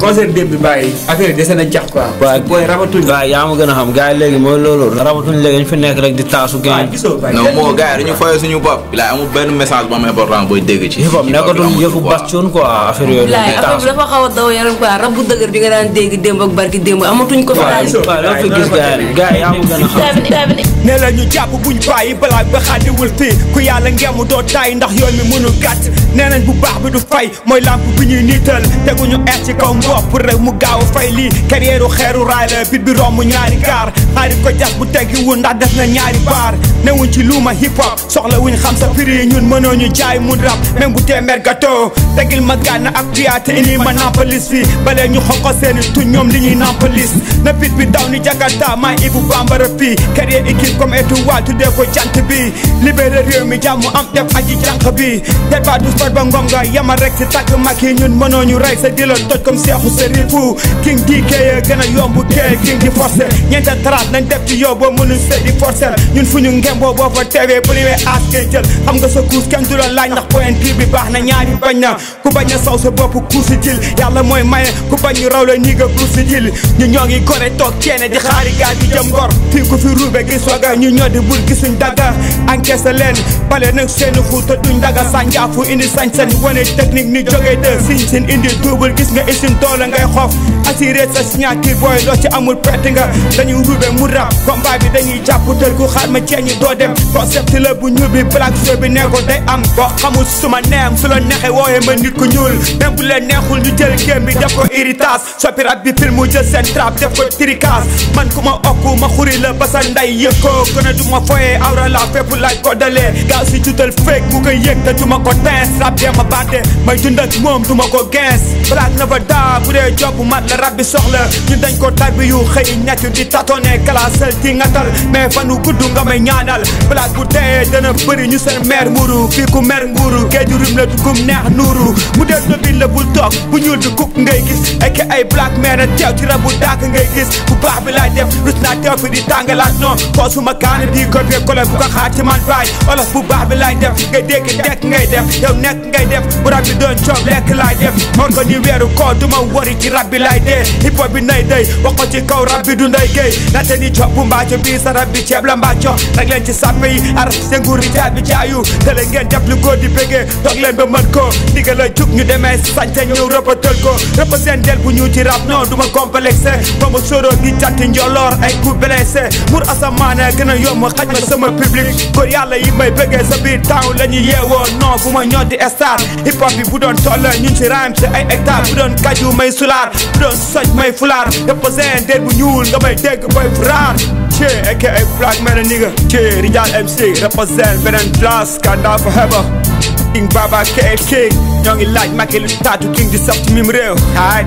concert démb bi bàyyi affaire yi dese na jax quoi. waaw booy rabatuñ. waaw yaa ma gën a xam gars yi léegi mooy loolu rabatuñ léegi ñu fi nekk rek di taasu waaw gain gisoo bàyyi. non moo gars yi dañu foyee suñu bopp bilaay amul benn message bu am important booy dégg ci hip hop nekkatul yëfu bastion quoi affaire yooyu la bilaay di affaire bi taasu dafa xaw a daw yaram quoi rab bu dëgër bi nga daan dégg démb ak barki démb amatuñ ko fi daal waaw loo fi gis gars yi gars yi yaa ma gën a xam ne la ñu jàpp buñ bàyyi balaa ba xàddiwul fii ku yàlla ngemu doo tay ndax yoon mi mënul gàtt nee nañ bu baax bi du fay mooy lamp bi ñuy niital teguñu eer ci kaw mbopp pour rek mu gaaw a fay lii carrière xeeru raay la bit bi romb ñaari gaar xaari ko jas bu teggiwul ndax def na ñaari baar newuñ ci luuma hip hop soxla wuñ xam sa prix ñun mënoo ñu jaay mun rap même bu téeméer gâteau tegil ma gànn ak piyaate ini ma nampalis fi balee ñu xonko seeni tuñ ñoom li ñuy nampalis na bit bi daw ni jakarta maay ibu bambara fii carrière équipe comme étoile tuddee ko jant bi libéré réew mi jàmm am def aji jànq bi tet ba du sport ba ngom nga yamal rek si tàgg mag yi ñun mënoo ñu rey sa dilo toj comme seexu sérifu king di kee gën a yomb kee king di forcé ñeenta trace nañ def ci yow boo mënul sëy di forcé ñun fu ñu ngemboo boo fa teewee premier as ngay jël xam nga sa kuus kenn du la laaj ndax point bi baax na ñaari bañ na ku bañ a saw sa bopp kuusi jil yàlla mooy maye ku bañ ñu raw la nii nga kuusi jil ñu ñoo ngi gore toog ceene di xaari gaal di jëm ngor fii ku fi ruube gis waga ñu ñoo di bul gisuñ dagga encaissé leen bale nag seen fu te duñ daga sànjaafu indi sañ-sañ wane technique ni jógee de siñ sin indi double gis nga isin doole ngay xof assuré sa signature booy loo ci amul perte nga dañuy ruube mu rap combat bi dañuy jàpp tël ku xaar ma ceeñi doo dem concept la bu ñuul bi black show bi ne ko day am boo xamul suma neem su la neexee wooyee ma nit ku ñuul même bu leen neexul ñu jël game bi def ko héritage soppi rap bi film mu jël seen trap def ko tricas man ku ma okku ma xuri la ba sa nday yëg ko gën a du ma foyee awra la fépp laaj ko dalee gaaw si jutal fake mu koy yëg te du ma ko tees rap dee ma bàtte may dund ak moom du ma ko gens black na fa daa bu dee job mat la rab bi soxla ñun dañ ko tarbi yu xëy ñett di tatone kalasal di ngatal mais fanu gudd nga may ñaanal black bu dee dana bëri ñu seen mer muru fii ku mer nguuru géeju rim la dugum neex nuuru mu dee dobi la bul toog bu ñuul bi kuk ngay gis ak ay black man a teew ci rabu daak ngay gis bu baax bi laay def rus naa teew fi di tàngalaat non koo suma kaane di copier coller bu ko xaar ci man baay olof bu baax bi laay def ngay dégg dekk ngay def yow nekk ngay def bu rab bi doon coob lekk laay def or ko ni weeru koo duma wari ci rab bi laay dee hip hop bi nay day wax ko ci kaw rab bi du nday géey nate ni cob bu mbaaco bii sa rab bi ceeb la mbaaco rek leen ci sàppe yi araf seen nguur yi jaat bi jaayu te leen ngeen def lu góor di bégee toog leen ba mën ko ndigal la jug ñu demee sañte ñëw rëppatal ko représentel bu ñu ci rap non duma complexé ba ma sóoroo di jatti njoloor ay coup blessé mur asamaane gën a yomb xaj ma sama public góor yàlla yi may bëggee sa biir taw la ñu yeewoo non bu ma ñoo di star hip hop bi bu doon toll ñun ci rhyme ci ay hectare bu doon kaju may sulaar bu doon soj may fulaar représentel bu ñuul nga may dégg boy fraar ci aka ay black man a nigga ci Rijal MC represent beneen place kanda fa heba King Baba KL King ñoo ngi laaj Macky lu taatu King di saf ci mim réew haay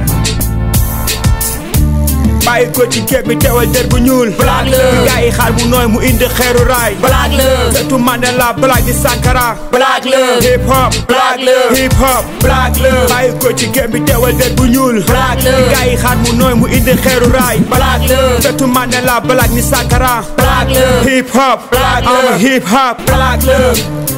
bàyyi ko ci képp bi teewal der bu ñuul Black love. gaa yi xaar bu nooy mu indi xeeru raay Black love. surtout Mandela Black di Sankara Black love. hip hop Black love. hip hop Black love. bàyyi ko ci képp bi teewal der bu ñuul Black love. gaa yi xaar mu nooy mu indi xeeru raay Black love. surtout Mandela Black ni Sankara Black love. hip hop Black I'm a love. hip hop Black love.